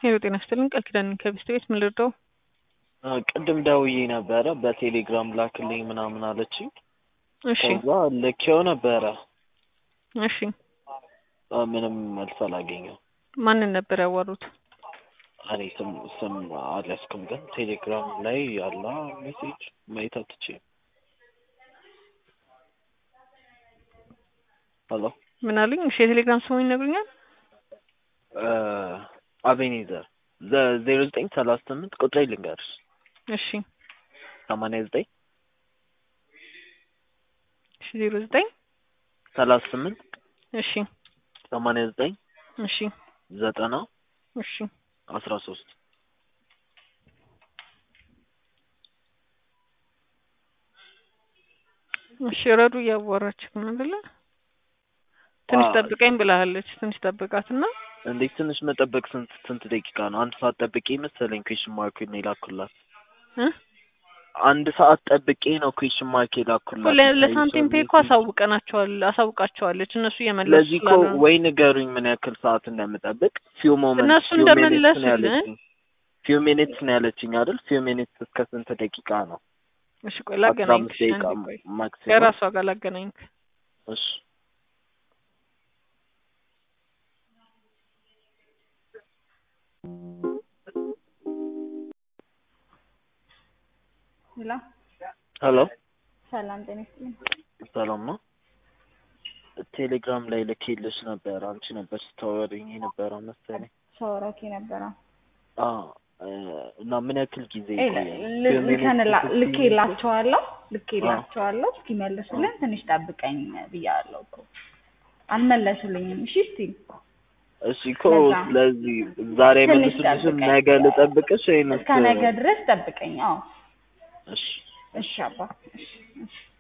ሄሎ ጤና ይስጥልኝ ቃል ኪዳን ከቢስት ቤት ምን ልርዳው? ቅድም ደውዬ ነበረ በቴሌግራም ላክልኝ ምናምን አለችኝ። እሺ ከዛ ልኬው ነበረ እሺ ምንም መልስ አላገኘም። ማንን ነበር ያዋሩት? እኔ ስም ስም አልያዝኩም፣ ግን ቴሌግራም ላይ ያለ ሜሴጅ ማየት አትችይም። ሄሎ ምን አሉኝ? እሺ የቴሌግራም ስሙ ይነግሩኛል? አቤኔዘር ዜሮ ዘጠኝ ሰላሳ ስምንት ቁጥሬ ልንገርሽ እሺ ሰማንያ ዘጠኝ እሺ ዜሮ ዘጠኝ ሰላሳ ስምንት እሺ ሰማንያ ዘጠኝ እሺ ዘጠና እሺ አስራ ሶስት እሺ ረዱ እያዋራችህ ነው አይደለ? ትንሽ አዎ። ጠብቀኝ ብላለች። ትንሽ ጠብቃትና እንዴት ትንሽ መጠበቅ ስንት ስንት ደቂቃ ነው? አንድ ሰዓት ጠብቄ መሰለኝ ኩዌሽን ማርክ ነው የላኩላት። እ አንድ ሰዓት ጠብቄ ነው ኩዌሽን ማርክ የላኩላት። ለ- ለሳንቲም ፔ እኮ አሳውቀናቸዋል አሳውቃቸዋለች እነሱ እየመለሱ ስለዚህ እኮ ስላልሆነ ወይ ንገሩኝ ምን ያክል ሰዓት እንደምጠብቅ። ፊው ሞመንት እነሱ ፊው ሚኒትስ ነው እንደመለሱልን ያለችኝ። ፊው ሚኒትስ ነው ያለችኝ አይደል? ፊው ሚኒትስ እስከ ስንት ደቂቃ ነው? እሺ ቆይ አስራ ላገናኝክ አምስት እሺ፣ ደቂቃ አንዴ ቆይ ማክሲመም። ከራሷ ጋር ላገናኝክ እሺ ሄሎ ሄሎ ሰላም ጤና ይስጥልኝ። ሰላም ነው። ቴሌግራም ላይ ልኬልሽ ነበር። አንቺ ነበር ስታወሪኝ የነበረው መሰለኝ። ሻወራኪ ነበረ አዎ እ፣ እና ምን ያክል ጊዜ ኤ- ይቆያል? ል- ፊው ሚኒትስ ልከንላ ስትይ- ልኬላቸዋለሁ ልኬላቸዋለሁ እስኪመልሱልን ትንሽ ጠብቀኝ ብያለሁ እኮ አልመለሱልኝም። እሺ እስቲ እሺ እኮ ለዛ። ስለዚህ ዛሬ ትንሽ መልሱልሽም ጠብቀኝ። ነገ ልጠብቅሽ ወይንስ እስከ ነገ ድረስ ጠብቀኝ። አዎ እሺ እሺ አባ እሺ እሺ